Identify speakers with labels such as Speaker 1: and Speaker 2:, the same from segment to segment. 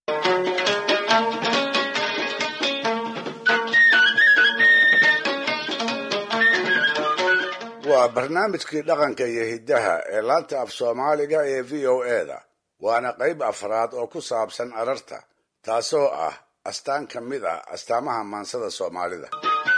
Speaker 1: waa barnaamijkii dhaqanka iyo hiddaha ee laanta af soomaaliga ee v o eda waana qayb afraad oo ku saabsan ararta taasoo ah astaan ka mid ah astaamaha maansada soomaalida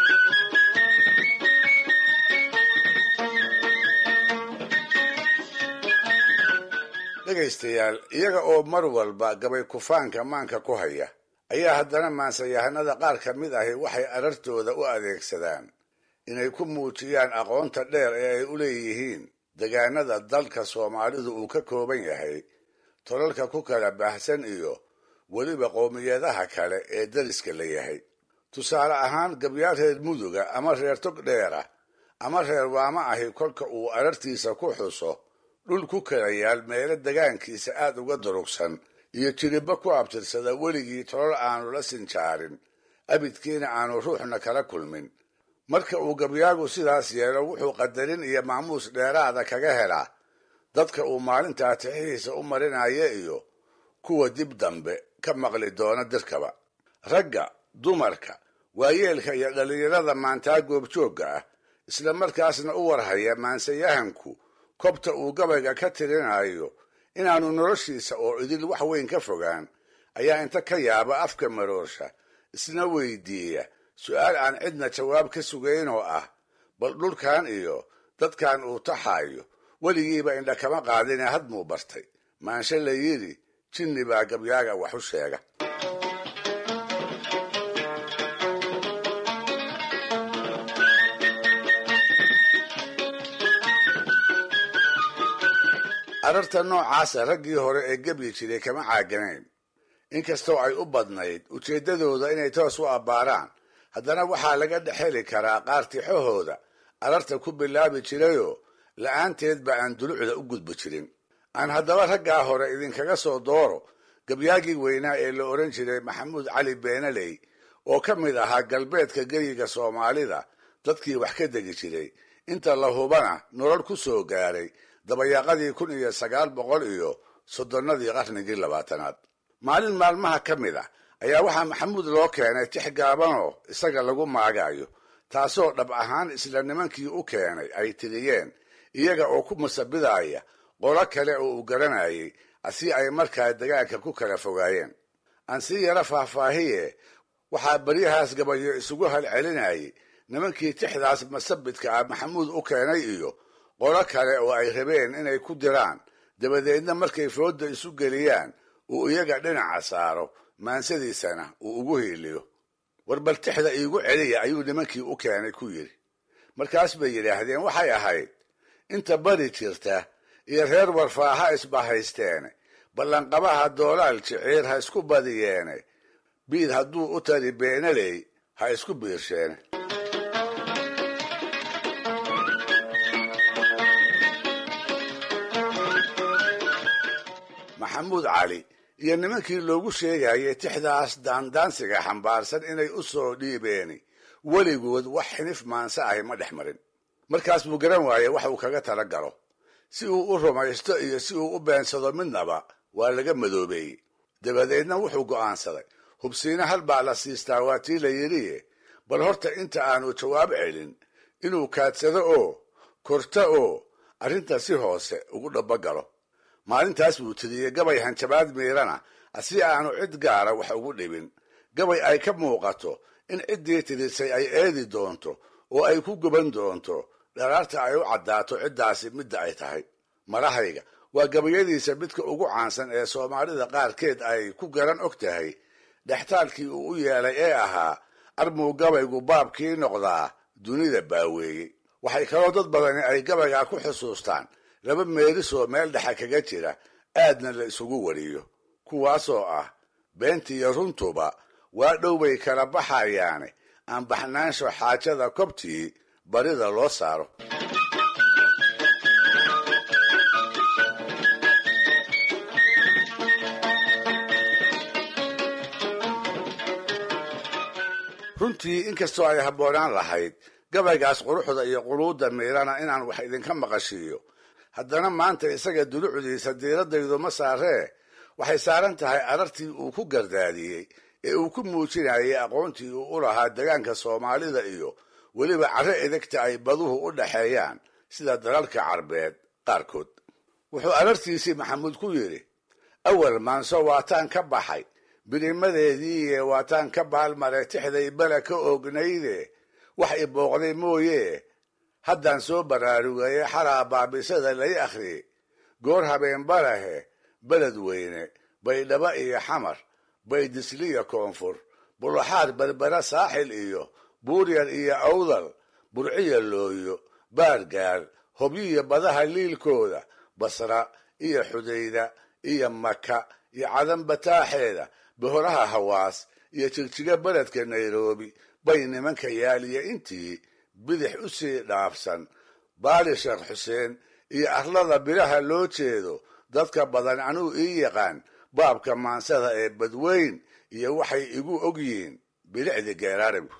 Speaker 1: dhegaystayaal iyaga oo mar walba gabay kufaanka maanka ku haya ayaa haddana maansayahanada qaar ka mid ahi waxay arartooda u adeegsadaan inay ku muujiyaan aqoonta dheer ee ay u leeyihiin degaanada dalka soomaalidu uu ka kooban yahay tolalka ku kala baahsan iyo weliba qowmiyadaha kale ee dariska la yahay tusaale ahaan gabyaal reer muduga ama reer tog dheera ama reer waama ahi kolka uu arartiisa ku xuso dhul ku kala yaal meelo degaankiisa aad uga durugsan iyo jiriba ku abtirsada weligii tolol aanu la sinjaarin abidkiina aanu ruuxna kala kulmin marka uu gabyaagu sidaas yeelo wuxuu qadarin iyo maamuus dheeraada kaga helaa dadka uu maalintaa tixihiisa u marinaya iyo kuwa dib dambe ka maqli doona dirkaba ragga dumarka waayeelka iyo dhallinyarada maantaa goobjoogga ah isla markaasna u warhaya maansayahanku kobta uu gabayga ka tirinayo inaanu noloshiisa oo idil wax weyn ka fogaan ayaa inta ka yaaba afka maroorsha isna weydiiya su-aal aan cidna jawaab ka sugayn oo ah bal dhulkan iyo dadkan uu taxaayo weligiiba indha kama qaadine hadmuu bartay maanshe la yidhi jinni baa gabyaaga wax u sheega ararta noocaasa raggii hore ee gebyi jiray kama caaganayn inkastoo ay u badnayd ujeeddadooda inay toos u abbaaraan haddana waxaa laga dhexeli karaa qaar tixahooda ararta ku bilaabi jirayoo la'aanteedba aan dulucda u gudbi jirin aan haddaba raggaa hore idinkaga soo dooro gabyaagii weynaa ee la odhan jiray maxamuud cali beenaley oo ka mid ahaa galbeedka geyiga soomaalida dadkii wax ka degi jiray inta la hubana nolol ku soo gaaray dabayaaqadii kun iyo sagaal boqol iyo soddonnadii qarnigii labaatanaad maalin maalmaha ka mid ah ayaa waxaa maxamuud loo keenay tix gaabanoo isaga lagu maagayo taasoo dhab ahaan isla nimankii u keenay ay tiriyeen iyaga oo ku masabidaya qolo kale oo uu garanayay si ay markaa degaanka ku kala fogaayeen aan sii yaro faahfaahiye waxaa baryahaas gabayo isugu halcelinayay nimankii tixdaas masabidka ah maxamuud u keenay iyo qolo kale oo ay rabeen inay ku diraan dabadeedna markay fooda isu geliyaan uu iyaga dhinaca saaro maansadiisana uu ugu hiiliyo war bal tixda iigu celiya ayuu nimankii u keenay ku yidhi markaas bay yidhaahdeen waxay ahayd inta bari jirta iyo reer warfaaha isbahaysteene ballanqabaha doolaal jiciir ha isku badiyeene biid hadduu u tari beenaley ha isku biirsheene maxamuud cali iyo nimankii loogu sheegayay tixdaas daandaansiga xambaarsan inay u soo dhiibeeni weligood wax xinif maanse ahi ma dhex marin markaas buu garan waayey wax uu kaga tala galo si uu u rumaysto iyo si uu u beensado midnaba waa laga madoobeeyey dabadeedna wuxuu go'aansaday hubsiina hal baa la siistaa waa tii la yidhiye bal horta inta aanu jawaab celin inuu kaadsado oo korto oo arrinta si hoose ugu dhabagalo maalintaas buu tiriyey gabay hanjabaad miirana si aanu cid gaara wax ugu dhibin gabay ay ka muuqato in ciddii tirisay ay eedi doonto oo ay ku guban doonto dharaarta ay u caddaato ciddaasi midda ay tahay marahayga waa gabayadiisa midka ugu caansan ee soomaalida qaarkeed ay ku garan og tahay dhextaalkii uu u yeelay ee ahaa armuu gabaygu baabkii noqdaa dunida baaweeyey waxay kaloo dad badani ay gabaygaa ku xusuustaan laba meelisoo meel dhexa kaga jira aadna la isugu wariyo kuwaasoo ah beentiiyo runtuba waa dhow bay kala baxayaane aan baxnaansho xaajada kobtii barida loo saaro runtii inkastoo ay habboonaan lahayd gabaygaas quruxda iyo quluudda miirana inaan wax idinka maqashiiyo haddana maanta isaga dulucdiisa diiradaydu ma saaree waxay saaran tahay arartii uu ku gardaadiyey ee uu ku muujinayay aqoontii uu u lahaa degaanka soomaalida iyo weliba carro edegta ay baduhu u dhaxeeyaan sida dalalka carbeed qaarkood wuxuu arartiisii maxamuud ku yidhi awal maanso waataan ka baxay birimadeediiye waataan ka baalmaray tixday bala ka oognayde wax i booqday mooye haddaan soo baraarugaye xalaa baabisada lay akhriyey goor habeen balahe beled weyne baydhaba iyo xamar baydisliya koonfur bulaxaar berbera saaxil iyo buuryar iyo awdal burciya looyo baargaar hobyiya badaha liilkooda basra iyo xudayda iyo maka iyo cadan bataaxeeda bohoraha hawaas iyo jigjiga beledka nairobi bay nimanka yaaliya intii bidix u sii dhaafsan baali sheekh xuseen iyo arlada biraha loo jeedo dadka badan anuu ii yaqaan baabka maansada ee badweyn iyo waxay igu og yihiin bilicdi geeraaribku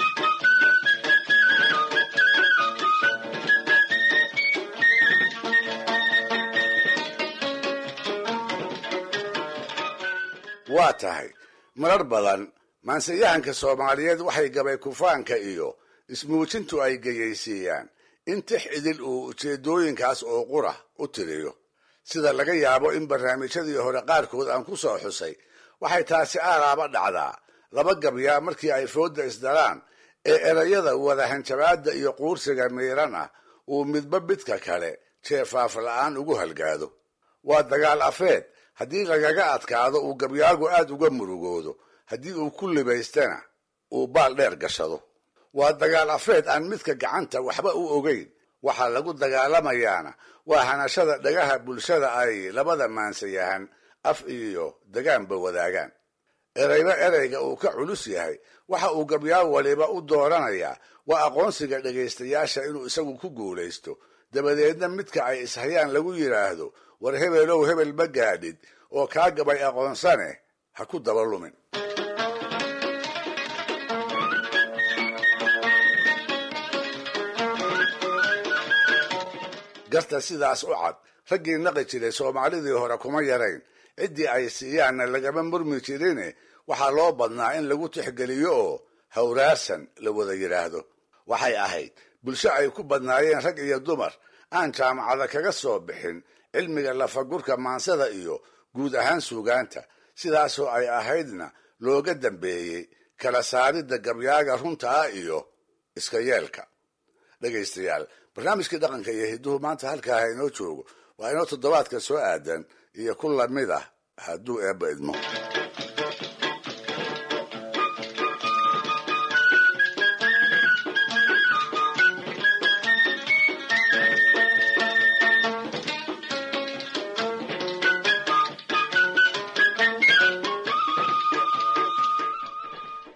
Speaker 1: waa tahay marar badan maansayahanka soomaaliyeed waxay gabay kufaanka iyo ismuujintu ay geyaysiiyaan in tix idil uu ujeedooyinkaas oo qura u tiriyo sida laga yaabo in barnaamijyadii hore qaarkood aan ku soo xusay waxay taasi aaraaba dhacdaa laba gabyaa markii ay foodda isdaraan ee erayada wadahanjabaadda iyo quursiga miiran ah uu midba midka kale jeefaaf la'aan ugu halgaado waa dagaal afeed haddii lagaga adkaado uu gabyaagu aad uga murugoodo haddii uu ku libaystana uu baal dheer gashado waa dagaal afeed aan midka gacanta waxba u ogeyn waxaa lagu dagaalamayaana waa hanashada dhagaha bulshada ay labada maansayahan af iyo degaanba wadaagaan erayba erayga uu ka culus yahay waxa uu gabyaa waliba u dooranayaa waa aqoonsiga dhegaystayaasha inuu isagu ku guulaysto dabadeedna midka ay ishayaan lagu yidhaahdo war hebelow hebel ma gaadhid oo kaa gabay aqoonsane ha ku daba lumin garta sidaas u cad raggii naqi jiray soomaalidii hore kuma yarayn ciddii ay siiyaanna lagama murmi jirine waxaa loo badnaa in lagu tixgeliyo oo hawraarsan la wada yidhaahdo waxay ahayd bulsho ay ku badnaayeen rag iyo dumar aan jaamacada kaga soo bixin cilmiga lafagurka maansada iyo guud ahaan suugaanta sidaasoo ay ahaydna looga dambeeyey kala saaridda gabyaaga runta ah iyo iska yeelka dhegaystayaal barnaamijkii dhaqanka iyo hidduhu maanta halkaa ha inoo joogo waa inoo toddobaadka soo aadan iyo ku lamid ah hadduu eebba idmo